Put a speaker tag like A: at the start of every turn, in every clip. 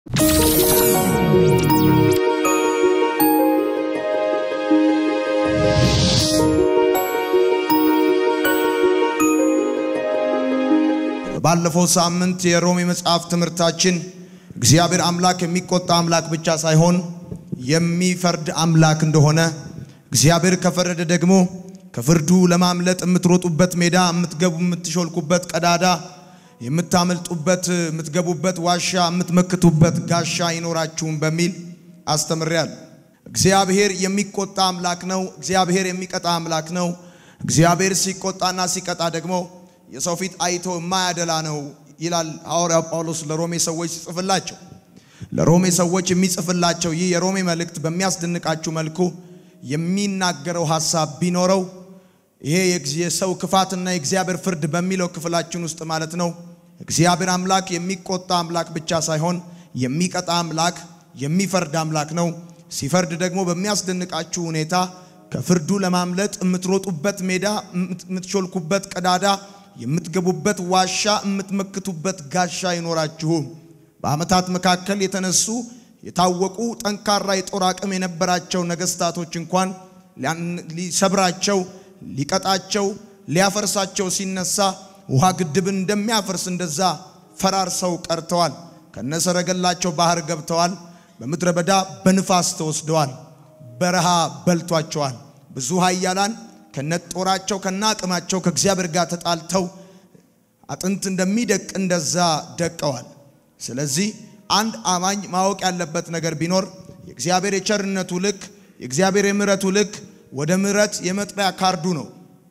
A: ባለፈው ሳምንት የሮሜ መጽሐፍ ትምህርታችን እግዚአብሔር አምላክ የሚቆጣ አምላክ ብቻ ሳይሆን የሚፈርድ አምላክ እንደሆነ እግዚአብሔር ከፈረደ ደግሞ ከፍርዱ ለማምለጥ የምትሮጡበት ሜዳ፣ የምትገቡ የምትሾልኩበት ቀዳዳ፣ የምታመልጡበት የምትገቡበት ዋሻ፣ የምትመክቱበት ጋሻ አይኖራችሁም በሚል አስተምሬያለሁ። እግዚአብሔር የሚቆጣ አምላክ ነው። እግዚአብሔር የሚቀጣ አምላክ ነው። እግዚአብሔር ሲቆጣና ሲቀጣ ደግሞ የሰው ፊት አይቶ የማያደላ ነው ይላል ሐዋርያው ጳውሎስ ለሮሜ ሰዎች ሲጽፍላቸው። ለሮሜ ሰዎች የሚጽፍላቸው ይህ የሮሜ መልእክት በሚያስደንቃችሁ መልኩ የሚናገረው ሐሳብ ቢኖረው ይሄ የሰው ክፋትና የእግዚአብሔር ፍርድ በሚለው ክፍላችን ውስጥ ማለት ነው። እግዚአብሔር አምላክ የሚቆጣ አምላክ ብቻ ሳይሆን የሚቀጣ አምላክ፣ የሚፈርድ አምላክ ነው። ሲፈርድ ደግሞ በሚያስደንቃችሁ ሁኔታ ከፍርዱ ለማምለጥ የምትሮጡበት ሜዳ፣ የምትሾልኩበት ቀዳዳ የምትገቡበት ዋሻ የምትመክቱበት ጋሻ አይኖራችሁም። በዓመታት መካከል የተነሱ የታወቁ ጠንካራ የጦር አቅም የነበራቸው ነገስታቶች እንኳን ሊሰብራቸው፣ ሊቀጣቸው፣ ሊያፈርሳቸው ሲነሳ ውሃ ግድብን እንደሚያፈርስ እንደዛ ፈራርሰው ቀርተዋል። ከነሰረገላቸው ባህር ገብተዋል። በምድረ በዳ በንፋስ ተወስደዋል። በረሃ በልቷቸዋል። ብዙ ኃያላን ከነጦራቸው ከነአቅማቸው ከእግዚአብሔር ጋር ተጣልተው አጥንት እንደሚደቅ እንደዛ ደቀዋል። ስለዚህ አንድ አማኝ ማወቅ ያለበት ነገር ቢኖር የእግዚአብሔር የቸርነቱ ልክ የእግዚአብሔር የምሕረቱ ልክ ወደ ምሕረት የመጥሪያ ካርዱ ነው።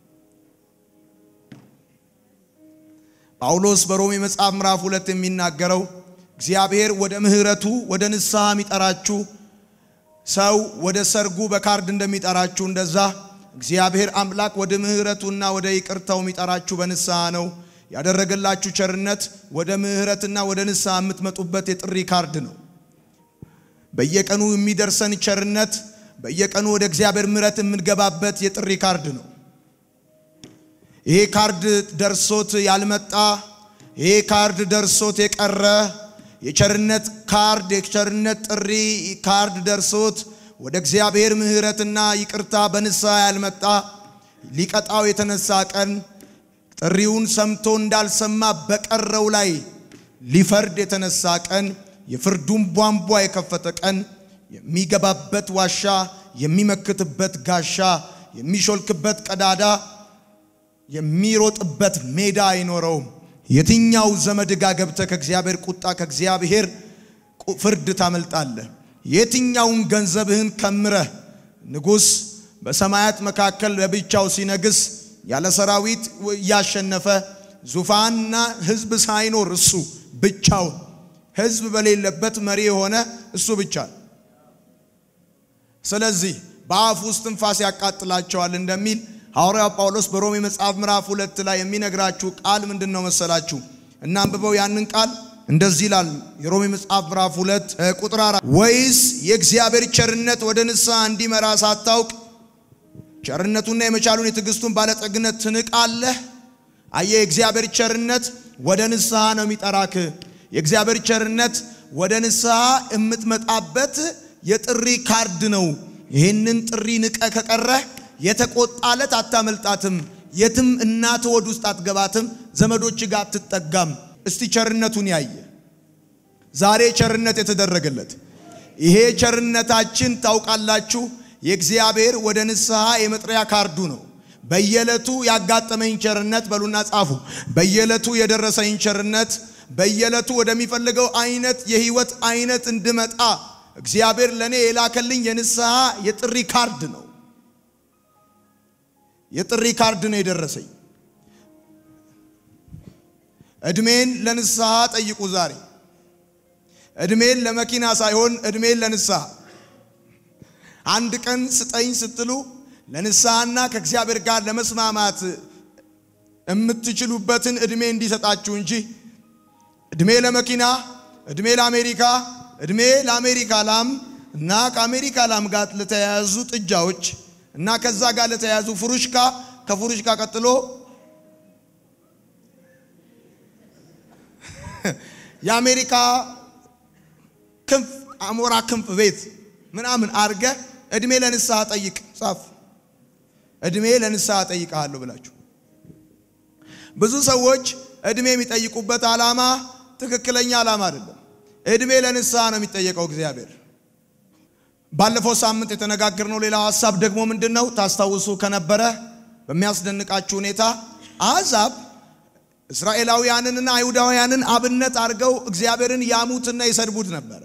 A: ጳውሎስ በሮሜ መጽሐፍ ምዕራፍ ሁለት የሚናገረው እግዚአብሔር ወደ ምሕረቱ ወደ ንስሐ የሚጠራችሁ ሰው ወደ ሰርጉ በካርድ እንደሚጠራችሁ እንደዛ እግዚአብሔር አምላክ ወደ ምሕረቱና ወደ ይቅርታው የሚጠራችሁ በንስሐ ነው። ያደረገላችሁ ቸርነት ወደ ምሕረትና ወደ ንስሐ የምትመጡበት የጥሪ ካርድ ነው። በየቀኑ የሚደርሰን ቸርነት በየቀኑ ወደ እግዚአብሔር ምሕረት የምንገባበት የጥሪ ካርድ ነው። ይሄ ካርድ ደርሶት ያልመጣ ይሄ ካርድ ደርሶት የቀረ የቸርነት ካርድ የቸርነት ጥሪ ካርድ ደርሶት ወደ እግዚአብሔር ምሕረትና ይቅርታ በንስሐ ያልመጣ ሊቀጣው የተነሳ ቀን ጥሪውን ሰምቶ እንዳልሰማ በቀረው ላይ ሊፈርድ የተነሳ ቀን የፍርዱን ቧንቧ የከፈተ ቀን የሚገባበት ዋሻ፣ የሚመክትበት ጋሻ፣ የሚሾልክበት ቀዳዳ፣ የሚሮጥበት ሜዳ አይኖረውም። የትኛው ዘመድ ጋ ገብተህ ከእግዚአብሔር ቁጣ ከእግዚአብሔር ፍርድ ታመልጣለህ? የትኛውን ገንዘብህን ከምረህ ንጉሥ በሰማያት መካከል ለብቻው ሲነግስ ያለ ሰራዊት እያሸነፈ ዙፋንና ሕዝብ ሳይኖር እሱ ብቻውን ሕዝብ በሌለበት መሪ የሆነ እሱ ብቻ። ስለዚህ በአፍ ውስጥ ትንፋስ ያቃጥላቸዋል እንደሚል ሐዋርያው ጳውሎስ በሮሜ መጽሐፍ ምዕራፍ ሁለት ላይ የሚነግራችሁ ቃል ምንድን ነው መሰላችሁ? እናንብበው ያንን ቃል እንደዚህ ይላል። የሮሜ መጽሐፍ ምዕራፍ ሁለት ቁጥር አራት ወይስ የእግዚአብሔር ቸርነት ወደ ንስሐ እንዲመራ ሳታውቅ ቸርነቱና የመቻሉን የትዕግስቱን ባለጠግነት ትንቃለህ? አየህ፣ የእግዚአብሔር ቸርነት ወደ ንስሐ ነው የሚጠራክ። የእግዚአብሔር ቸርነት ወደ ንስሐ የምትመጣበት የጥሪ ካርድ ነው። ይህንን ጥሪ ንቀ ከቀረህ የተቆጣለት አታመልጣትም። የትም እናት ወድ ውስጥ አትገባትም። ዘመዶች ጋር አትጠጋም። እስቲ ቸርነቱን ያየ ዛሬ ቸርነት የተደረገለት ይሄ ቸርነታችን ታውቃላችሁ፣ የእግዚአብሔር ወደ ንስሐ የመጥሪያ ካርዱ ነው። በየዕለቱ ያጋጠመኝ ቸርነት በሉና ጻፉ። በየዕለቱ የደረሰኝ ቸርነት በየዕለቱ ወደሚፈልገው አይነት የህይወት አይነት እንድመጣ እግዚአብሔር ለእኔ የላከልኝ የንስሐ የጥሪ ካርድ ነው። የጥሪ ካርድ ነው የደረሰኝ። እድሜን ለንስሐ ጠይቁ። ዛሬ እድሜን ለመኪና ሳይሆን እድሜን ለንስሐ አንድ ቀን ስጠኝ ስትሉ ለንስሐና ከእግዚአብሔር ጋር ለመስማማት የምትችሉበትን እድሜ እንዲሰጣችሁ እንጂ እድሜ ለመኪና፣ እድሜ ለአሜሪካ፣ እድሜ ለአሜሪካ ላም እና ከአሜሪካ ላም ጋር ለተያያዙ ጥጃዎች እና ከዛ ጋር ለተያያዙ ፍሩሽካ ከፍሩሽካ ቀጥሎ የአሜሪካ ክንፍ አሞራ ክንፍ ቤት ምናምን አርገ እድሜ ለንስሐ ጠይቅ ጻፍ። እድሜ ለንስሐ ጠይቃለሁ ብላችሁ ብዙ ሰዎች እድሜ የሚጠይቁበት ዓላማ ትክክለኛ ዓላማ አይደለም። እድሜ ለንስሐ ነው የሚጠየቀው እግዚአብሔር። ባለፈው ሳምንት የተነጋገርነው ሌላው ሐሳብ ደግሞ ምንድን ነው? ታስታውሱ ከነበረ በሚያስደንቃችሁ ሁኔታ አሕዛብ እስራኤላውያንንና አይሁዳውያንን አብነት አድርገው እግዚአብሔርን ያሙትና ይሰድቡት ነበረ።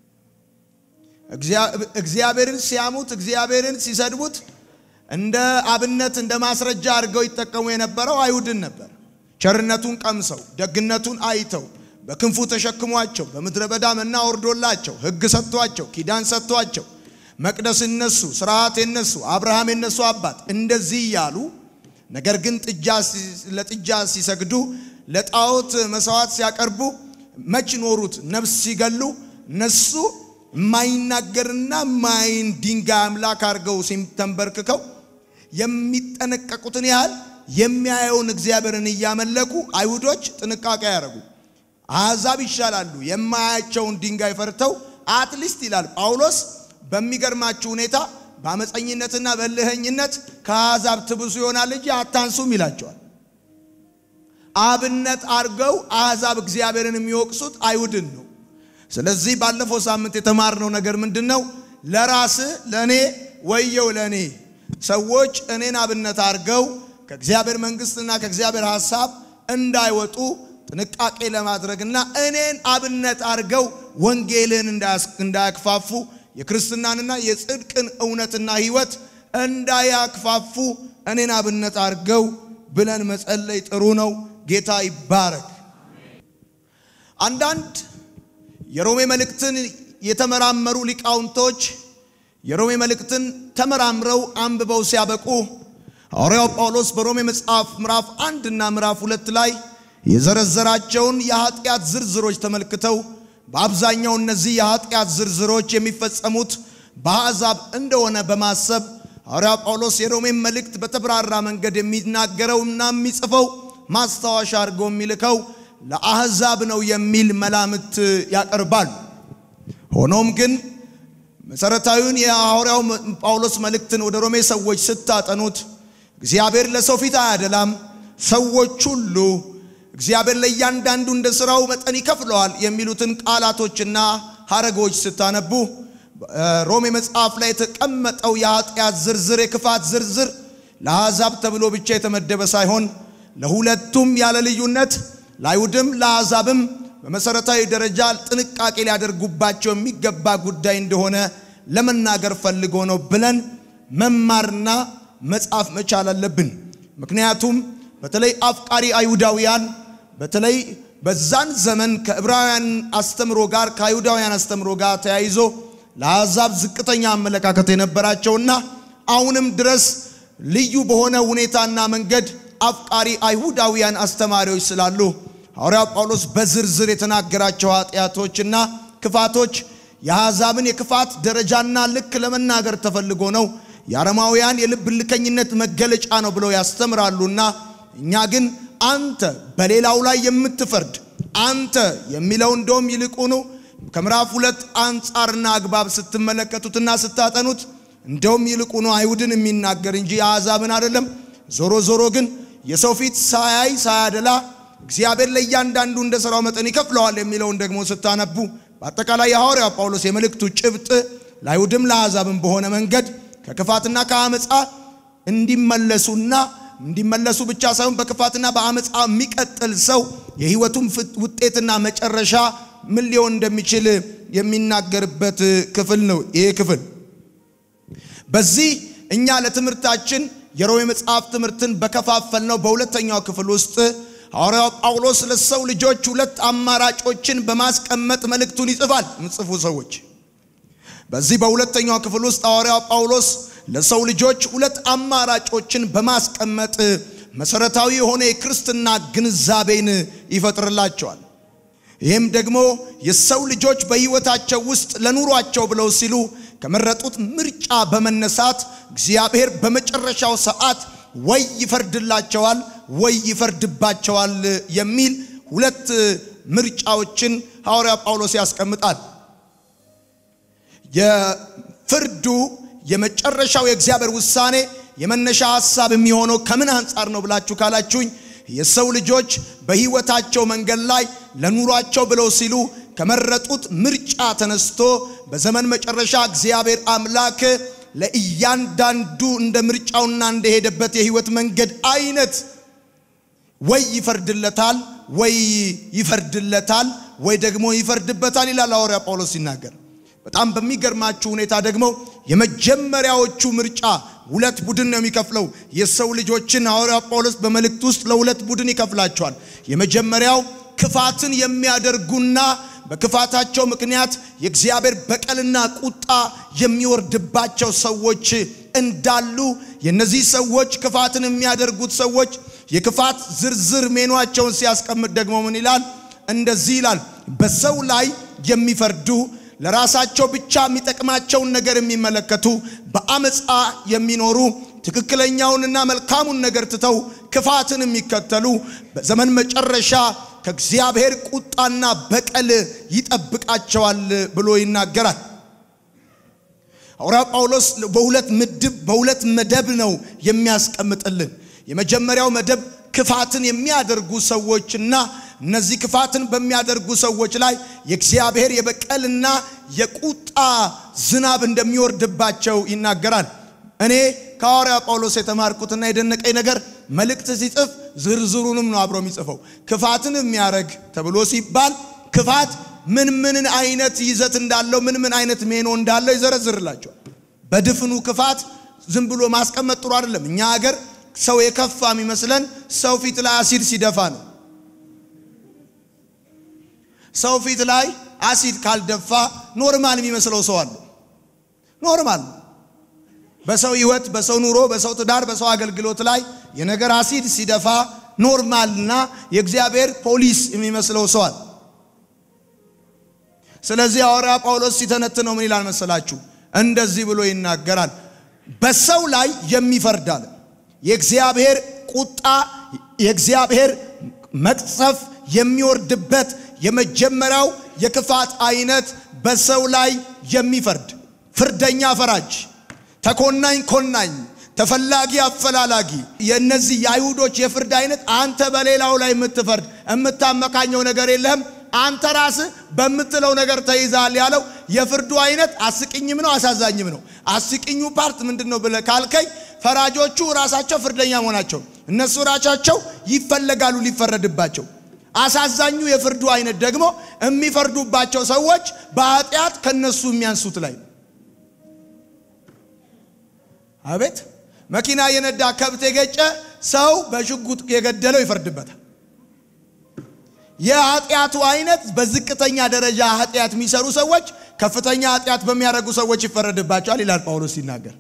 A: እግዚአብሔርን ሲያሙት፣ እግዚአብሔርን ሲሰድቡት እንደ አብነት እንደ ማስረጃ አድርገው ይጠቀሙ የነበረው አይሁድን ነበር። ቸርነቱን ቀምሰው ደግነቱን አይተው በክንፉ ተሸክሟቸው በምድረ በዳ መና ወርዶላቸው ሕግ ሰጥቷቸው ኪዳን ሰጥቷቸው መቅደስ እነሱ ስርዓት የነሱ አብርሃም የነሱ አባት እንደዚህ እያሉ ነገር ግን ጥጃ ለጥጃ ሲሰግዱ ለጣዖት መስዋዕት ሲያቀርቡ መች ኖሩት? ነፍስ ሲገሉ እነሱ የማይናገርና ማይን ድንጋይ አምላክ አድርገው ተንበርክከው የሚጠነቀቁትን ያህል የሚያየውን እግዚአብሔርን እያመለኩ አይሁዶች ጥንቃቄ ያደረጉ። አሕዛብ ይሻላሉ የማያቸውን ድንጋይ ፈርተው አትሊስት ይላል ጳውሎስ በሚገርማችሁ ሁኔታ በአመፀኝነትና በልህኝነት ከአሕዛብ ትብሱ ይሆናል እንጂ አታንሱም ይላቸዋል። አብነት አድርገው አሕዛብ እግዚአብሔርን የሚወቅሱት አይሁድን ነው። ስለዚህ ባለፈው ሳምንት የተማርነው ነገር ምንድን ነው? ለራስህ ለእኔ ወየው ለእኔ ሰዎች እኔን አብነት አድርገው ከእግዚአብሔር መንግሥትና ከእግዚአብሔር ሐሳብ እንዳይወጡ ጥንቃቄ ለማድረግና እኔን አብነት አድርገው ወንጌልን እንዳያክፋፉ የክርስትናንና የጽድቅን እውነትና ሕይወት እንዳያክፋፉ እኔን አብነት አድርገው ብለን መጸለይ ጥሩ ነው። ጌታ ይባረክ። አንዳንድ የሮሜ መልእክትን የተመራመሩ ሊቃውንቶች የሮሜ መልእክትን ተመራምረው አንብበው ሲያበቁ ሐዋርያው ጳውሎስ በሮሜ መጽሐፍ ምዕራፍ አንድ እና ምዕራፍ ሁለት ላይ የዘረዘራቸውን የኃጢአት ዝርዝሮች ተመልክተው በአብዛኛው እነዚህ የኃጢአት ዝርዝሮች የሚፈጸሙት በአሕዛብ እንደሆነ በማሰብ ሐዋርያው ጳውሎስ የሮሜን መልእክት በተብራራ መንገድ የሚናገረውና የሚጽፈው ማስታወሻ አድርገው የሚልከው ለአሕዛብ ነው የሚል መላምት ያቀርባል። ሆኖም ግን መሠረታዊውን የሐዋርያው ጳውሎስ መልእክትን ወደ ሮሜ ሰዎች ስታጠኑት እግዚአብሔር ለሰው ፊት አያደላም፣ ሰዎች ሁሉ እግዚአብሔር ለእያንዳንዱ እንደ ሥራው መጠን ይከፍለዋል የሚሉትን ቃላቶችና ሐረጎች ስታነቡ ሮሜ መጽሐፍ ላይ የተቀመጠው የኃጢአት ዝርዝር የክፋት ዝርዝር ለአሕዛብ ተብሎ ብቻ የተመደበ ሳይሆን ለሁለቱም ያለ ልዩነት ለአይሁድም ለአሕዛብም በመሠረታዊ ደረጃ ጥንቃቄ ሊያደርጉባቸው የሚገባ ጉዳይ እንደሆነ ለመናገር ፈልጎ ነው ብለን መማርና መጻፍ መቻል አለብን። ምክንያቱም በተለይ አፍቃሪ አይሁዳውያን በተለይ በዛን ዘመን ከዕብራውያን አስተምሮ ጋር ከአይሁዳውያን አስተምሮ ጋር ተያይዞ ለአሕዛብ ዝቅተኛ አመለካከት የነበራቸውና አሁንም ድረስ ልዩ በሆነ ሁኔታና መንገድ አፍቃሪ አይሁዳውያን አስተማሪዎች ስላሉ ሐዋርያው ጳውሎስ በዝርዝር የተናገራቸው ኃጢአቶችና ክፋቶች የአሕዛብን የክፋት ደረጃና ልክ ለመናገር ተፈልጎ ነው። የአረማውያን የልብ ልከኝነት መገለጫ ነው ብለው ያስተምራሉና እኛ ግን አንተ በሌላው ላይ የምትፈርድ አንተ የሚለው እንደውም ይልቁኑ ከምዕራፍ ሁለት አንጻርና አግባብ ስትመለከቱትና ስታጠኑት እንደውም ይልቁኑ አይሁድን የሚናገር እንጂ የአሕዛብን አይደለም። ዞሮ ዞሮ ግን የሰው ፊት ሳያይ ሳያደላ እግዚአብሔር ለእያንዳንዱ እንደ ሥራው መጠን ይከፍለዋል የሚለውን ደግሞ ስታነቡ በአጠቃላይ የሐዋርያው ጳውሎስ የመልእክቱ ጭብጥ ለአይሁድም ለአሕዛብም በሆነ መንገድ ከክፋትና ከአመፃ እንዲመለሱና እንዲመለሱ ብቻ ሳይሆን በክፋትና በአመፃ የሚቀጥል ሰው የሕይወቱም ውጤትና መጨረሻ ምን ሊሆን እንደሚችል የሚናገርበት ክፍል ነው ይህ ክፍል። በዚህ እኛ ለትምህርታችን የሮሜ መጽሐፍ ትምህርትን በከፋፈል ነው በሁለተኛው ክፍል ውስጥ ሐዋርያው ጳውሎስ ለሰው ልጆች ሁለት አማራጮችን በማስቀመጥ መልእክቱን ይጽፋል። ምጽፉ ሰዎች በዚህ በሁለተኛው ክፍል ውስጥ ሐዋርያው ጳውሎስ ለሰው ልጆች ሁለት አማራጮችን በማስቀመጥ መሰረታዊ የሆነ የክርስትና ግንዛቤን ይፈጥርላቸዋል። ይህም ደግሞ የሰው ልጆች በሕይወታቸው ውስጥ ለኑሯቸው ብለው ሲሉ ከመረጡት ምርጫ በመነሳት እግዚአብሔር በመጨረሻው ሰዓት ወይ ይፈርድላቸዋል ወይ ይፈርድባቸዋል የሚል ሁለት ምርጫዎችን ሐዋርያ ጳውሎስ ያስቀምጣል። የፍርዱ የመጨረሻው የእግዚአብሔር ውሳኔ የመነሻ ሐሳብ የሚሆነው ከምን አንጻር ነው ብላችሁ ካላችሁኝ የሰው ልጆች በሕይወታቸው መንገድ ላይ ለኑሯቸው ብለው ሲሉ ከመረጡት ምርጫ ተነስቶ በዘመን መጨረሻ እግዚአብሔር አምላክ ለእያንዳንዱ እንደ ምርጫውና እንደሄደበት የሕይወት መንገድ አይነት ወይ ይፈርድለታል ወይ ይፈርድለታል ወይ ደግሞ ይፈርድበታል ይላል ሐዋርያ ጳውሎስ ሲናገር። በጣም በሚገርማችሁ ሁኔታ ደግሞ የመጀመሪያዎቹ ምርጫ ሁለት ቡድን ነው የሚከፍለው። የሰው ልጆችን ሐዋርያ ጳውሎስ በመልእክት ውስጥ ለሁለት ቡድን ይከፍላቸዋል። የመጀመሪያው ክፋትን የሚያደርጉና በክፋታቸው ምክንያት የእግዚአብሔር በቀልና ቁጣ የሚወርድባቸው ሰዎች እንዳሉ የነዚህ ሰዎች ክፋትን የሚያደርጉት ሰዎች የክፋት ዝርዝር ሜኗቸውን ሲያስቀምጥ ደግሞ ምን ይላል? እንደዚህ ይላል፣ በሰው ላይ የሚፈርዱ ለራሳቸው ብቻ የሚጠቅማቸውን ነገር የሚመለከቱ በአመፃ የሚኖሩ ትክክለኛውንና መልካሙን ነገር ትተው ክፋትን የሚከተሉ በዘመን መጨረሻ ከእግዚአብሔር ቁጣና በቀል ይጠብቃቸዋል ብሎ ይናገራል። ሐዋርያ ጳውሎስ በሁለት ምድብ በሁለት መደብ ነው የሚያስቀምጥልን። የመጀመሪያው መደብ ክፋትን የሚያደርጉ ሰዎችና እነዚህ ክፋትን በሚያደርጉ ሰዎች ላይ የእግዚአብሔር የበቀልና የቁጣ ዝናብ እንደሚወርድባቸው ይናገራል። እኔ ከሐዋርያ ጳውሎስ የተማርኩትና የደነቀኝ ነገር መልእክት ሲጽፍ ዝርዝሩንም ነው አብሮ የሚጽፈው። ክፋትን የሚያደርግ ተብሎ ሲባል ክፋት ምን ምን አይነት ይዘት እንዳለው ምን ምን አይነት ሜኖ እንዳለው ይዘረዝርላቸዋል። በድፍኑ ክፋት ዝም ብሎ ማስቀመጥ ጥሩ አይደለም። እኛ ሀገር ሰው የከፋ የሚመስለን ሰው ፊት ላይ አሲድ ሲደፋ ነው። ሰው ፊት ላይ አሲድ ካልደፋ ኖርማል የሚመስለው ሰው አለ። ኖርማል በሰው ሕይወት፣ በሰው ኑሮ፣ በሰው ትዳር፣ በሰው አገልግሎት ላይ የነገር አሲድ ሲደፋ ኖርማልና የእግዚአብሔር ፖሊስ የሚመስለው ሰው አለ። ስለዚህ ሐዋርያ ጳውሎስ ሲተነትነው ምን ይላል መሰላችሁ? እንደዚህ ብሎ ይናገራል። በሰው ላይ የሚፈርድ አለ። የእግዚአብሔር ቁጣ የእግዚአብሔር መቅሰፍ የሚወርድበት የመጀመሪያው የክፋት አይነት በሰው ላይ የሚፈርድ ፍርደኛ ፈራጅ፣ ተኮናኝ ኮናኝ፣ ተፈላጊ አፈላላጊ። የእነዚህ የአይሁዶች የፍርድ አይነት አንተ በሌላው ላይ የምትፈርድ የምታመካኘው ነገር የለህም አንተ ራስህ በምትለው ነገር ተይዛል ያለው የፍርዱ አይነት አስቂኝም ነው አሳዛኝም ነው። አስቂኙ ፓርት ምንድን ነው ብለህ ካልከኝ ፈራጆቹ ራሳቸው ፍርደኛ መሆናቸው እነሱ ራሳቸው ይፈለጋሉ ሊፈረድባቸው። አሳዛኙ የፍርዱ አይነት ደግሞ የሚፈርዱባቸው ሰዎች በኃጢአት ከነሱ የሚያንሱት ላይ ነው። አቤት መኪና የነዳ ከብት የገጨ ሰው በሽጉጥ የገደለው ይፈርድበታል። የኃጢአቱ አይነት በዝቅተኛ ደረጃ ኃጢአት የሚሰሩ ሰዎች ከፍተኛ ኃጢአት በሚያደርጉ ሰዎች ይፈረድባቸዋል ይላል ጳውሎስ ሲናገር።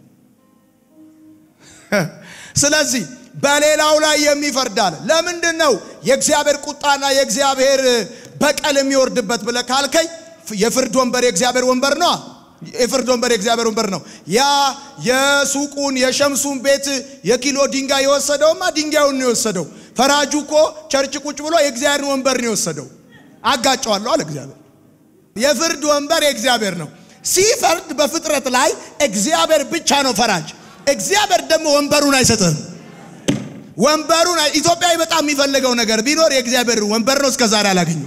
A: ስለዚህ በሌላው ላይ የሚፈርድ አለ። ለምንድን ነው የእግዚአብሔር ቁጣና የእግዚአብሔር በቀል የሚወርድበት ብለህ ካልከኝ የፍርድ ወንበር የእግዚአብሔር ወንበር ነው። የፍርድ ወንበር የእግዚአብሔር ወንበር ነው። ያ የሱቁን የሸምሱን ቤት የኪሎ ድንጋይ የወሰደውማ ድንጋዩን ነው የወሰደው። ፈራጁ እኮ ቸርች ቁጭ ብሎ የእግዚአብሔርን ወንበር ነው የወሰደው። አጋጨዋለሁ አለ እግዚአብሔር። የፍርድ ወንበር የእግዚአብሔር ነው። ሲፈርድ በፍጥረት ላይ እግዚአብሔር ብቻ ነው ፈራጅ። እግዚአብሔር ደግሞ ወንበሩን አይሰጥህም። ወንበሩን ኢትዮጵያዊ በጣም የሚፈልገው ነገር ቢኖር የእግዚአብሔር ወንበር ነው። እስከ ዛሬ አላገኘው።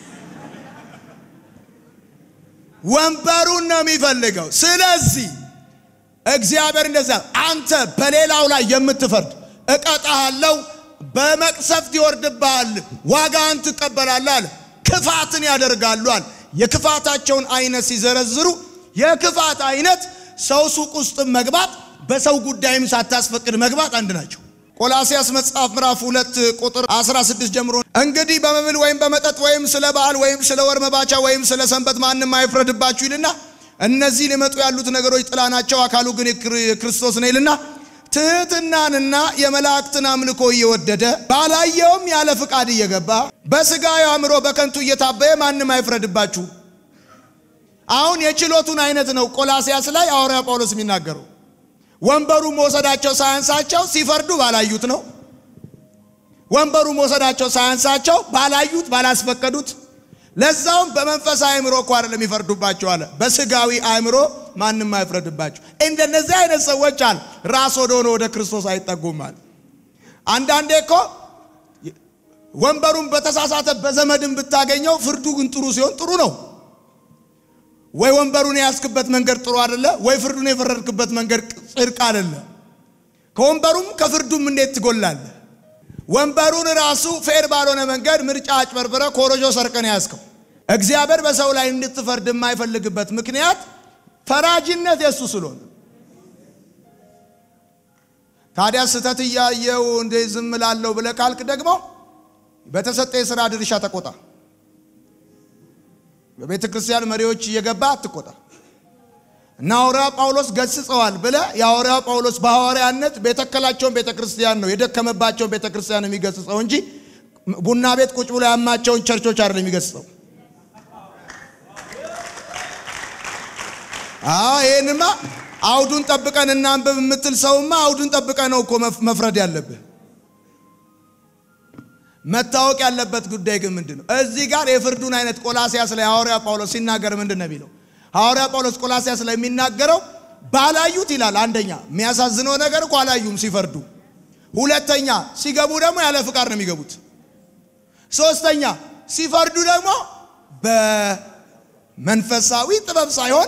A: ወንበሩን ነው የሚፈልገው። ስለዚህ እግዚአብሔር እንደዛ አንተ በሌላው ላይ የምትፈርድ እቀጣሃለሁ፣ በመቅሰፍት ይወርድብሃል፣ ዋጋን ትቀበላለህ አለ። ክፋትን ያደርጋሉ አለ። የክፋታቸውን አይነት ሲዘረዝሩ የክፋት አይነት ሰው ሱቅ ውስጥ መግባት፣ በሰው ጉዳይም ሳታስፈቅድ መግባት አንድ ናቸው። ቆላሲያስ መጽሐፍ ምዕራፍ ሁለት ቁጥር 16 ጀምሮ እንግዲህ በመብል ወይም በመጠጥ ወይም ስለ በዓል ወይም ስለ ወር መባቻ ወይም ስለ ሰንበት ማንም አይፍረድባችሁ ይልና እነዚህ ሊመጡ ያሉት ነገሮች ጥላ ናቸው፣ አካሉ ግን የክርስቶስ ነው ይልና ትሕትናንና የመላእክትን አምልኮ እየወደደ ባላየውም ያለ ፍቃድ እየገባ በሥጋዊ አእምሮ በከንቱ እየታበየ ማንም አይፍረድባችሁ። አሁን የችሎቱን አይነት ነው ቆላሲያስ ላይ ሐዋርያ ጳውሎስ የሚናገረው። ወንበሩ መውሰዳቸው ሳያንሳቸው ሲፈርዱ ባላዩት ነው። ወንበሩ መውሰዳቸው ሳያንሳቸው ባላዩት ባላስፈቀዱት፣ ለዛውም በመንፈስ አእምሮ እኮ አይደለም የሚፈርዱባቸው አለ። በስጋዊ አእምሮ ማንም አይፍረድባቸው። እንደነዚህ አይነት ሰዎች አለ ራስ ወደ ሆነ ወደ ክርስቶስ አይጠጉም አለ። አንዳንዴ እኮ ወንበሩን በተሳሳተ በዘመድን ብታገኘው ፍርዱ ግን ጥሩ ሲሆን ጥሩ ነው። ወይ ወንበሩን የያዝክበት መንገድ ጥሩ አይደለ፣ ወይ ፍርዱን የፈረድክበት መንገድ ጽድቅ አይደለ። ከወንበሩም ከፍርዱም እንዴት ትጎላለህ? ወንበሩን ራሱ ፌር ባልሆነ መንገድ ምርጫ አጭበርብረ ኮረጆ ሰርቀን ያዝከው። እግዚአብሔር በሰው ላይ እንድትፈርድ የማይፈልግበት ምክንያት ፈራጅነት የሱ ስለሆነ፣ ታዲያ ስህተት እያየው እንደ ዝም ላለው ብለህ ካልክ ደግሞ በተሰጠ የሥራ ድርሻ ተቆጣ። በቤተ ክርስቲያን መሪዎች እየገባ አትቆጣ። እና ሐዋርያ ጳውሎስ ገስጸዋል ብለ የሐዋርያ ጳውሎስ በሐዋርያነት የተከላቸውን ቤተ ክርስቲያን ነው የደከመባቸውን ቤተ ክርስቲያን የሚገስጸው እንጂ ቡና ቤት ቁጭ ብሎ ያማቸውን ቸርቾች አይደለም የሚገስጸው። ይህንማ አውዱን ጠብቀን እናንብብ የምትል ሰውማ አውዱን ጠብቀ ነው እኮ መፍረድ ያለብህ። መታወቅ ያለበት ጉዳይ ግን ምንድን ነው? እዚህ ጋር የፍርዱን አይነት ቆላሲያስ ላይ ሐዋርያ ጳውሎስ ሲናገር ምንድን ነው የሚለው? ሐዋርያ ጳውሎስ ቆላሲያስ ላይ የሚናገረው ባላዩት ይላል። አንደኛ የሚያሳዝነው ነገር እኮ አላዩም ሲፈርዱ። ሁለተኛ ሲገቡ ደግሞ ያለ ፍቃድ ነው የሚገቡት። ሶስተኛ ሲፈርዱ ደግሞ በመንፈሳዊ ጥበብ ሳይሆን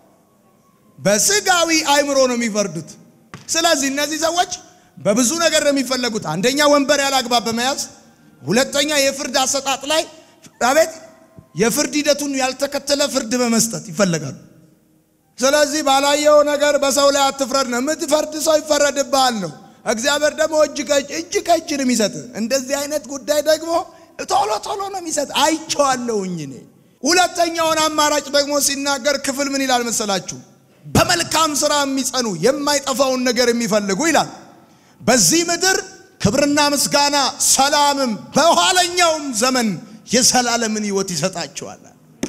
A: በስጋዊ አእምሮ ነው የሚፈርዱት። ስለዚህ እነዚህ ሰዎች በብዙ ነገር ነው የሚፈለጉት። አንደኛ ወንበር ያለ አግባብ በመያዝ ሁለተኛ የፍርድ አሰጣጥ ላይ አቤት የፍርድ ሂደቱን ያልተከተለ ፍርድ በመስጠት ይፈለጋሉ። ስለዚህ ባላየው ነገር በሰው ላይ አትፍረድ ነው። የምትፈርድ ሰው ይፈረድብሃል ነው። እግዚአብሔር ደግሞ እጅ ከእጅ እጅ ከእጅ ነው የሚሰጥ። እንደዚህ አይነት ጉዳይ ደግሞ ቶሎ ቶሎ ነው የሚሰጥ። አይቼዋለሁኝ እኔ። ሁለተኛውን አማራጭ ደግሞ ሲናገር ክፍል ምን ይላል መሰላችሁ? በመልካም ስራ የሚጸኑ የማይጠፋውን ነገር የሚፈልጉ ይላል። በዚህ ምድር ክብርና ምስጋና ሰላምም በኋለኛውም ዘመን የዘላለምን ሕይወት ይሰጣቸዋል።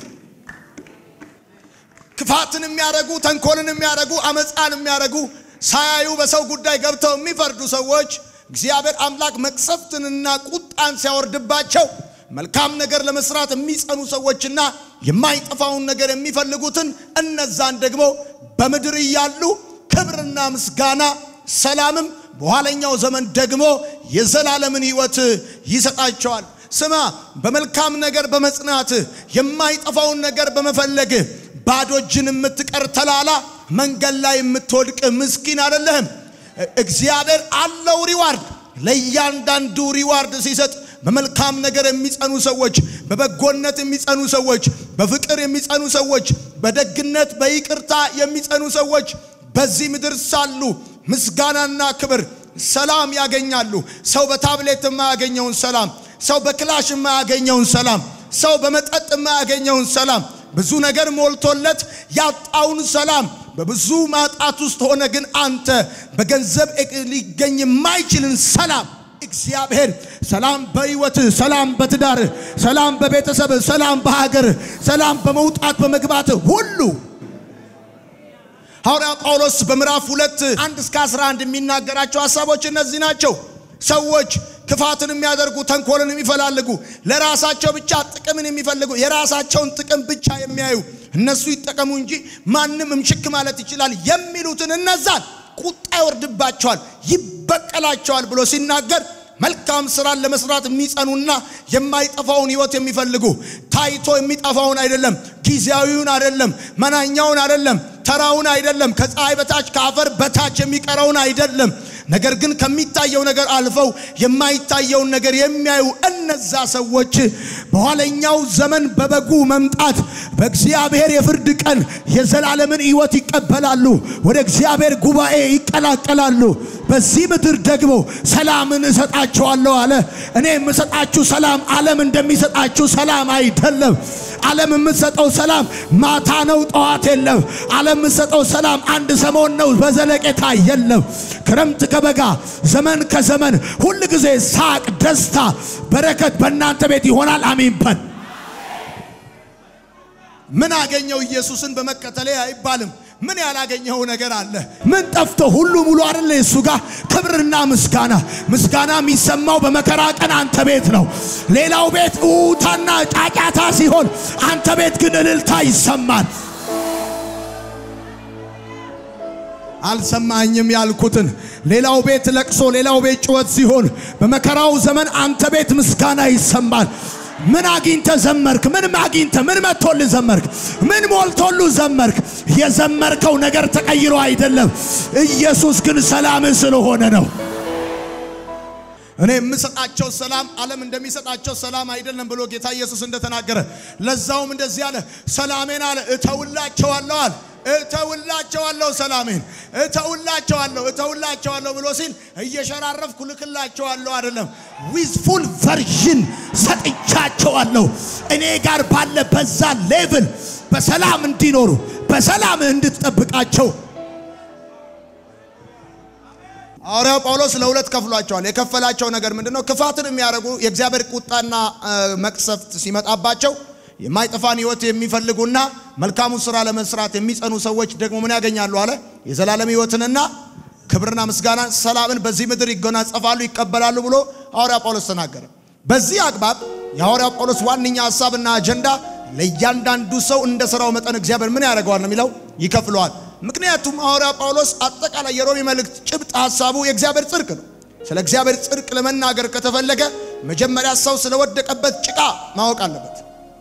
A: ክፋትን የሚያደርጉ ተንኮልን የሚያደርጉ አመፃን የሚያደርጉ ሳያዩ በሰው ጉዳይ ገብተው የሚፈርዱ ሰዎች እግዚአብሔር አምላክ መቅሰፍትንና ቁጣን ሲያወርድባቸው መልካም ነገር ለመስራት የሚጸኑ ሰዎችና የማይጠፋውን ነገር የሚፈልጉትን እነዛን ደግሞ በምድር እያሉ ክብርና ምስጋና ሰላምም በኋለኛው ዘመን ደግሞ የዘላለምን ሕይወት ይሰጣቸዋል። ስማ፣ በመልካም ነገር በመጽናት የማይጠፋውን ነገር በመፈለግ ባዶ እጅን የምትቀር ተላላ መንገድ ላይ የምትወድቅ ምስኪን አይደለህም። እግዚአብሔር አለው ሪዋርድ። ለእያንዳንዱ ሪዋርድ ሲሰጥ በመልካም ነገር የሚጸኑ ሰዎች፣ በበጎነት የሚጸኑ ሰዎች፣ በፍቅር የሚጸኑ ሰዎች፣ በደግነት በይቅርታ የሚጸኑ ሰዎች በዚህ ምድር ሳሉ ምስጋናና ክብር፣ ሰላም ያገኛሉ። ሰው በታብሌት የማያገኘውን ሰላም፣ ሰው በክላሽ የማያገኘውን ሰላም፣ ሰው በመጠጥ የማያገኘውን ሰላም፣ ብዙ ነገር ሞልቶለት ያጣውን ሰላም በብዙ ማጣት ውስጥ ሆነ ግን አንተ በገንዘብ ሊገኝ የማይችልን ሰላም እግዚአብሔር ሰላም በሕይወትህ፣ ሰላም በትዳርህ፣ ሰላም በቤተሰብህ፣ ሰላም በሀገርህ፣ ሰላም በመውጣት በመግባት ሁሉ ሐዋርያ ጳውሎስ በምዕራፍ ሁለት አንድ እስከ 11 የሚናገራቸው ሀሳቦች እነዚህ ናቸው። ሰዎች ክፋትን የሚያደርጉ ተንኮልን የሚፈላልጉ ለራሳቸው ብቻ ጥቅምን የሚፈልጉ የራሳቸውን ጥቅም ብቻ የሚያዩ እነሱ ይጠቀሙ እንጂ ማንም እምሽክ ማለት ይችላል የሚሉትን እነዛን ቁጣ ይወርድባቸዋል፣ ይበቀላቸዋል ብሎ ሲናገር መልካም ስራን ለመስራት የሚጸኑና የማይጠፋውን ሕይወት የሚፈልጉ ታይቶ የሚጠፋውን አይደለም፣ ጊዜያዊውን አይደለም፣ መናኛውን አይደለም፣ ተራውን አይደለም፣ ከፀሐይ በታች ከአፈር በታች የሚቀረውን አይደለም። ነገር ግን ከሚታየው ነገር አልፈው የማይታየውን ነገር የሚያዩ እነዛ ሰዎች በኋለኛው ዘመን በበጉ መምጣት በእግዚአብሔር የፍርድ ቀን የዘላለምን ሕይወት ይቀበላሉ፣ ወደ እግዚአብሔር ጉባኤ ይቀላቀላሉ። በዚህ ምድር ደግሞ ሰላምን እሰጣችኋለሁ አለ። እኔ የምሰጣችሁ ሰላም ዓለም እንደሚሰጣችሁ ሰላም አይደለም። ዓለም የምትሰጠው ሰላም ማታ ነው፣ ጠዋት የለም። ዓለም የምትሰጠው ሰላም አንድ ሰሞን ነው፣ በዘለቄታ የለም። ክረምት ከበጋ ዘመን ከዘመን ሁል ጊዜ ሳቅ፣ ደስታ፣ በረከት በእናንተ ቤት ይሆናል። አሚን በል። ምን አገኘው ኢየሱስን በመከተሌ አይባልም። ምን ያላገኘው ነገር አለ? ምን ጠፍቶ? ሁሉ ሙሉ አይደለ? እሱ ጋር ክብርና ምስጋና ምስጋና የሚሰማው በመከራ ቀን አንተ ቤት ነው። ሌላው ቤት ውታና ጫጫታ ሲሆን፣ አንተ ቤት ግን እልልታ ይሰማል። አልሰማኝም ያልኩትን ሌላው ቤት ለቅሶ፣ ሌላው ቤት ጩኸት ሲሆን በመከራው ዘመን አንተ ቤት ምስጋና ይሰማል። ምን አግኝተ ዘመርክ? ምን አግኝተ ምን መጥቶል ዘመርክ? ምን ሞልቶሉ ዘመርክ? የዘመርከው ነገር ተቀይሮ አይደለም። ኢየሱስ ግን ሰላም ስለሆነ ነው። እኔ የምሰጣቸው ሰላም ዓለም እንደሚሰጣቸው ሰላም አይደለም ብሎ ጌታ ኢየሱስ እንደተናገረ ለዛውም እንደዚህ አለ፣ ሰላሜን አለ እተውላቸዋለሁ አለ እተውላቸዋለሁ ሰላሜን እተውላቸዋለሁ እተውላቸዋለሁ ብሎ ሲል እየሸራረፍኩ ልክላቸዋለሁ አይደለም። ዊዝ ፉል ቨርዥን ሰጥቻቸዋለሁ። እኔ ጋር ባለ በዛ ሌቭል በሰላም እንዲኖሩ በሰላም እንድትጠብቃቸው ሐዋርያው ጳውሎስ ለሁለት ከፍሏቸዋል። የከፈላቸው ነገር ምንድን ነው? ክፋትን የሚያደርጉ የእግዚአብሔር ቁጣና መቅሰፍት ሲመጣባቸው የማይጠፋን ሕይወት የሚፈልጉና መልካሙን ስራ ለመስራት የሚጸኑ ሰዎች ደግሞ ምን ያገኛሉ አለ? የዘላለም ሕይወትንና ክብርና ምስጋና ሰላምን በዚህ ምድር ይጎናጸፋሉ፣ ይቀበላሉ ብሎ ሐዋርያ ጳውሎስ ተናገረ። በዚህ አግባብ የሐዋርያ ጳውሎስ ዋነኛ ሐሳብና አጀንዳ ለእያንዳንዱ ሰው እንደ ሥራው መጠን እግዚአብሔር ምን ያደርገዋል ነው የሚለው ይከፍለዋል። ምክንያቱም ሐዋርያ ጳውሎስ አጠቃላይ የሮሜ መልእክት ጭብጥ ሐሳቡ የእግዚአብሔር ጽድቅ ነው። ስለ እግዚአብሔር ጽድቅ ለመናገር ከተፈለገ መጀመሪያ ሰው ስለወደቀበት ጭቃ ማወቅ አለበት።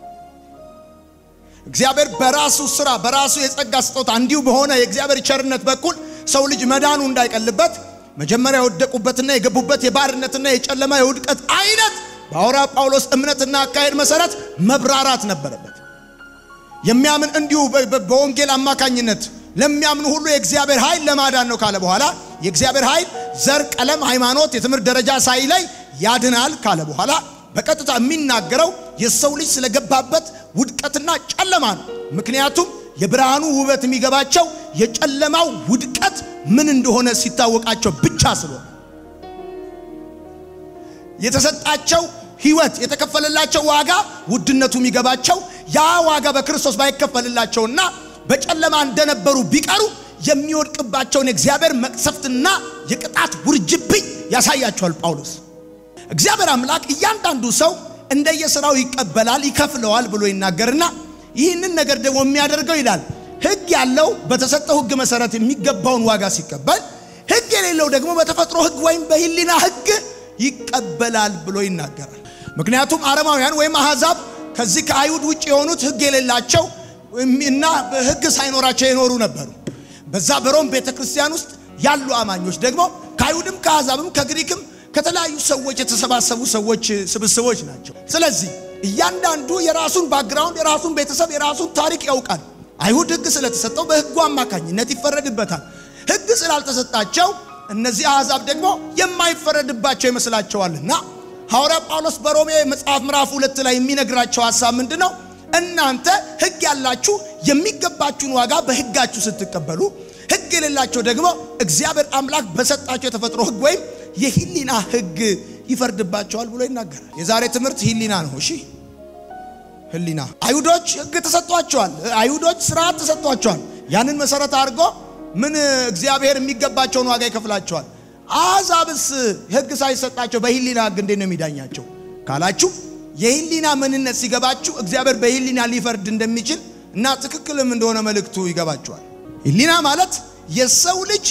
A: እግዚአብሔር በራሱ ስራ በራሱ የጸጋ ስጦታ እንዲሁ በሆነ የእግዚአብሔር ቸርነት በኩል ሰው ልጅ መዳኑ እንዳይቀልበት መጀመሪያ የወደቁበትና የገቡበት የባርነትና የጨለማ የውድቀት አይነት በሐዋርያ ጳውሎስ እምነትና አካሄድ መሰረት መብራራት ነበረበት። የሚያምን እንዲሁ በወንጌል አማካኝነት ለሚያምኑ ሁሉ የእግዚአብሔር ኃይል ለማዳን ነው ካለ በኋላ የእግዚአብሔር ኃይል ዘር፣ ቀለም፣ ሃይማኖት፣ የትምህርት ደረጃ ሳይለይ ያድናል ካለ በኋላ በቀጥታ የሚናገረው የሰው ልጅ ስለገባበት ውድቀትና ጨለማ ነው። ምክንያቱም የብርሃኑ ውበት የሚገባቸው የጨለማው ውድቀት ምን እንደሆነ ሲታወቃቸው ብቻ ስለሆነ የተሰጣቸው ሕይወት የተከፈለላቸው ዋጋ ውድነቱ የሚገባቸው ያ ዋጋ በክርስቶስ ባይከፈልላቸውና በጨለማ እንደነበሩ ቢቀሩ የሚወድቅባቸውን የእግዚአብሔር መቅሰፍትና የቅጣት ውርጅብኝ ያሳያቸዋል ጳውሎስ። እግዚአብሔር አምላክ እያንዳንዱ ሰው እንደየሥራው ይቀበላል፣ ይከፍለዋል ብሎ ይናገርና ይህንን ነገር ደግሞ የሚያደርገው ይላል ሕግ ያለው በተሰጠው ሕግ መሰረት የሚገባውን ዋጋ ሲቀበል፣ ሕግ የሌለው ደግሞ በተፈጥሮ ሕግ ወይም በሕሊና ሕግ ይቀበላል ብሎ ይናገራል። ምክንያቱም አረማውያን ወይም አሕዛብ ከዚህ ከአይሁድ ውጭ የሆኑት ሕግ የሌላቸው እና ሕግ ሳይኖራቸው የኖሩ ነበሩ። በዛ በሮም ቤተ ክርስቲያን ውስጥ ያሉ አማኞች ደግሞ ከአይሁድም ከአሕዛብም ከግሪክም ከተለያዩ ሰዎች የተሰባሰቡ ሰዎች ስብስቦች ናቸው። ስለዚህ እያንዳንዱ የራሱን ባክግራውንድ፣ የራሱን ቤተሰብ፣ የራሱን ታሪክ ያውቃል። አይሁድ ሕግ ስለተሰጠው በሕጉ አማካኝነት ይፈረድበታል። ሕግ ስላልተሰጣቸው እነዚህ አሕዛብ ደግሞ የማይፈረድባቸው ይመስላቸዋልና ሐዋርያ ጳውሎስ በሮሜ መጽሐፍ ምዕራፍ ሁለት ላይ የሚነግራቸው ሐሳብ ምንድን ነው? እናንተ ሕግ ያላችሁ የሚገባችሁን ዋጋ በሕጋችሁ ስትቀበሉ፣ ሕግ የሌላቸው ደግሞ እግዚአብሔር አምላክ በሰጣቸው የተፈጥሮ ሕግ ወይም የሕሊና ሕግ ይፈርድባቸዋል ብሎ ይናገራል። የዛሬ ትምህርት ሕሊና ነው። እሺ ሕሊና አይሁዶች ሕግ ተሰጥቷቸዋል። አይሁዶች ስርዓት ተሰጥቷቸዋል። ያንን መሰረት አድርጎ ምን እግዚአብሔር የሚገባቸውን ዋጋ ይከፍላቸዋል። አሕዛብስ ሕግ ሳይሰጣቸው በሕሊና ሕግ እንዴት ነው የሚዳኛቸው ካላችሁ የሕሊና ምንነት ሲገባችሁ እግዚአብሔር በሕሊና ሊፈርድ እንደሚችል እና ትክክልም እንደሆነ መልእክቱ ይገባችኋል። ሕሊና ማለት የሰው ልጅ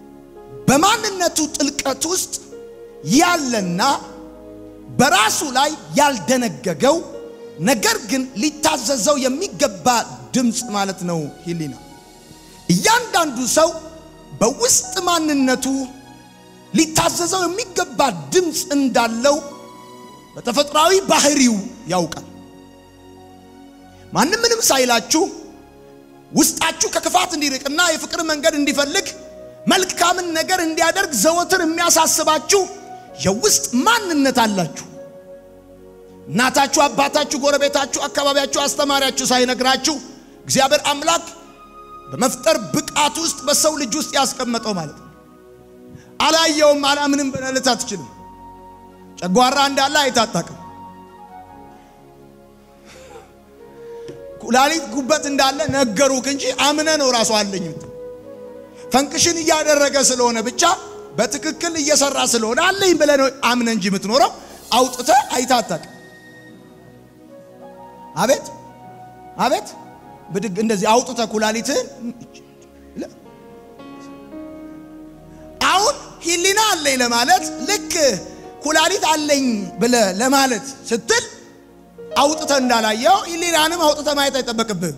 A: በማንነቱ ጥልቀት ውስጥ ያለና በራሱ ላይ ያልደነገገው ነገር ግን ሊታዘዘው የሚገባ ድምፅ ማለት ነው። ሕሊና እያንዳንዱ ሰው በውስጥ ማንነቱ ሊታዘዘው የሚገባ ድምፅ እንዳለው በተፈጥሯዊ ባህሪው ያውቃል። ማንም ምንም ሳይላችሁ ውስጣችሁ ከክፋት እንዲርቅና የፍቅር መንገድ እንዲፈልግ መልካምን ነገር እንዲያደርግ ዘወትር የሚያሳስባችሁ የውስጥ ማንነት አላችሁ። እናታችሁ፣ አባታችሁ፣ ጎረቤታችሁ፣ አካባቢያችሁ፣ አስተማሪያችሁ ሳይነግራችሁ እግዚአብሔር አምላክ በመፍጠር ብቃት ውስጥ በሰው ልጅ ውስጥ ያስቀመጠው ማለት ነው። አላየውም አላምንም ብለህ አትችልም። ጨጓራ እንዳለ አይታጣቅም። ኩላሊት ጉበት እንዳለ ነገሩክ እንጂ አምነ ነው ራሱ አለኝ ፈንክሽን እያደረገ ስለሆነ ብቻ በትክክል እየሰራ ስለሆነ አለኝ ብለህ ነው አምነ እንጂ የምትኖረው አውጥተህ አይታታቅ። አቤት አቤት ብድግ እንደዚህ አውጥተህ ኩላሊትህን አሁን ሂሊና አለኝ ለማለት ልክ ኩላሊት አለኝ ብለህ ለማለት ስትል አውጥተህ እንዳላየው ሂሊናንም አውጥተህ ማየት አይጠበቅብህም።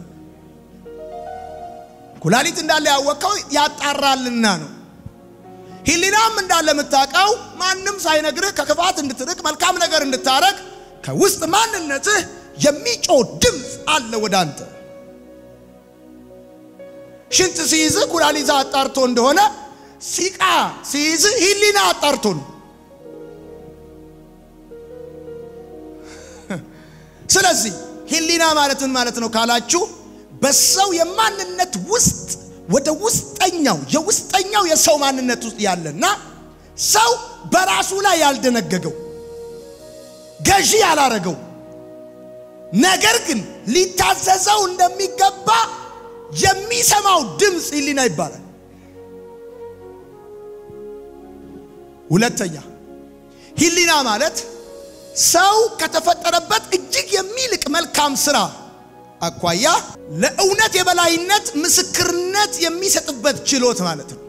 A: ኩላሊት እንዳለ ያወቀው ያጣራልና ነው። ሂሊናም እንዳለ የምታውቀው ማንም ሳይነግርህ ከክፋት እንድትርቅ መልካም ነገር እንድታረግ ከውስጥ ማንነትህ የሚጮህ ድምፅ አለ ወደ አንተ። ሽንት ሲይዝህ ኩላሊት አጣርቶ እንደሆነ ሲቃ ሲይዝህ ሂሊና አጣርቶ ነው። ስለዚህ ሂሊና ማለት ምን ማለት ነው ካላችሁ በሰው የማንነት ውስጥ ወደ ውስጠኛው የውስጠኛው የሰው ማንነት ውስጥ ያለና ሰው በራሱ ላይ ያልደነገገው ገዢ ያላረገው ነገር ግን ሊታዘዘው እንደሚገባ የሚሰማው ድምፅ ሂሊና ይባላል። ሁለተኛ ሂሊና ማለት ሰው ከተፈጠረበት እጅግ የሚልቅ መልካም ስራ አኳያ ለእውነት የበላይነት ምስክርነት የሚሰጥበት ችሎት ማለት ነው።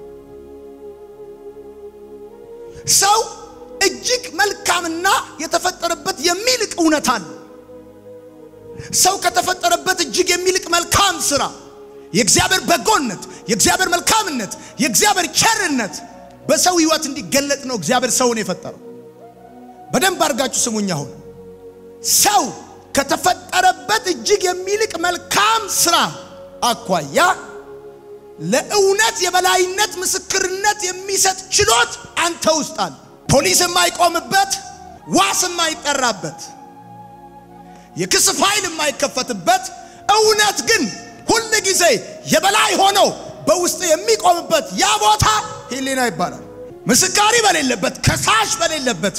A: ሰው እጅግ መልካምና የተፈጠረበት የሚልቅ እውነት አለ። ሰው ከተፈጠረበት እጅግ የሚልቅ መልካም ስራ፣ የእግዚአብሔር በጎነት፣ የእግዚአብሔር መልካምነት፣ የእግዚአብሔር ቸርነት በሰው ህይወት እንዲገለጥ ነው እግዚአብሔር ሰውን የፈጠረው። በደንብ አድርጋችሁ ስሙኝ። አሁን ሰው ከተፈጠረበት እጅግ የሚልቅ መልካም ስራ አኳያ ለእውነት የበላይነት ምስክርነት የሚሰጥ ችሎት አንተ ውስጥ አለ። ፖሊስ የማይቆምበት፣ ዋስ የማይጠራበት፣ የክስ ፋይል የማይከፈትበት፣ እውነት ግን ሁል ጊዜ የበላይ ሆኖ በውስጥ የሚቆምበት ያ ቦታ ሂሊና ይባላል። ምስካሪ በሌለበት፣ ከሳሽ በሌለበት፣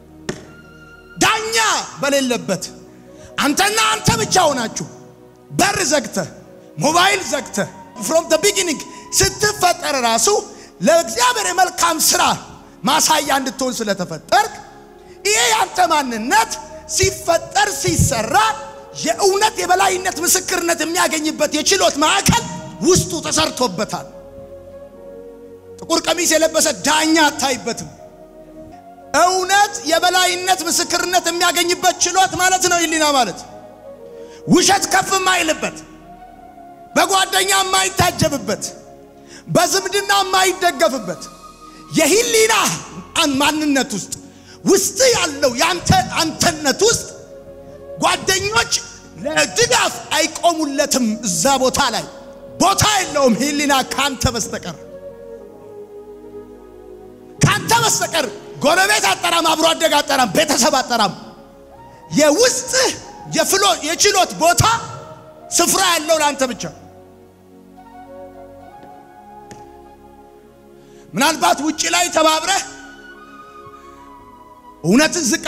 A: ዳኛ በሌለበት አንተና አንተ ብቻ ሆናችሁ በር ዘግተህ ሞባይል ዘግተህ ፍሮም ደ ቢጊኒንግ ስትፈጠር ራሱ ለእግዚአብሔር የመልካም ስራ ማሳያ እንድትሆን ስለተፈጠርክ ይሄ ያንተ ማንነት ሲፈጠር ሲሰራ የእውነት የበላይነት ምስክርነት የሚያገኝበት የችሎት ማዕከል ውስጡ ተሰርቶበታል። ጥቁር ቀሚስ የለበሰ ዳኛ አታይበትም። እውነት የበላይነት ምስክርነት የሚያገኝበት ችሎት ማለት ነው ሂሊና ማለት። ውሸት ከፍ የማይልበት፣ በጓደኛ የማይታጀብበት፣ በዝምድና የማይደገፍበት የሂሊና ማንነት ውስጥ ውስጥ ያለው የአንተ አንተነት ውስጥ ጓደኞች ለድጋፍ አይቆሙለትም። እዛ ቦታ ላይ ቦታ የለውም ሂሊና ካንተ በስተቀር ካንተ በስተቀር ጎረቤት አጠራም፣ አብሮ አደግ አጠራም፣ ቤተሰብ አጠራም። የውስጥህ የፍሎ የችሎት ቦታ ስፍራ ያለው ለአንተ ብቻ። ምናልባት ውጭ ላይ ተባብረህ እውነትን ዝቅ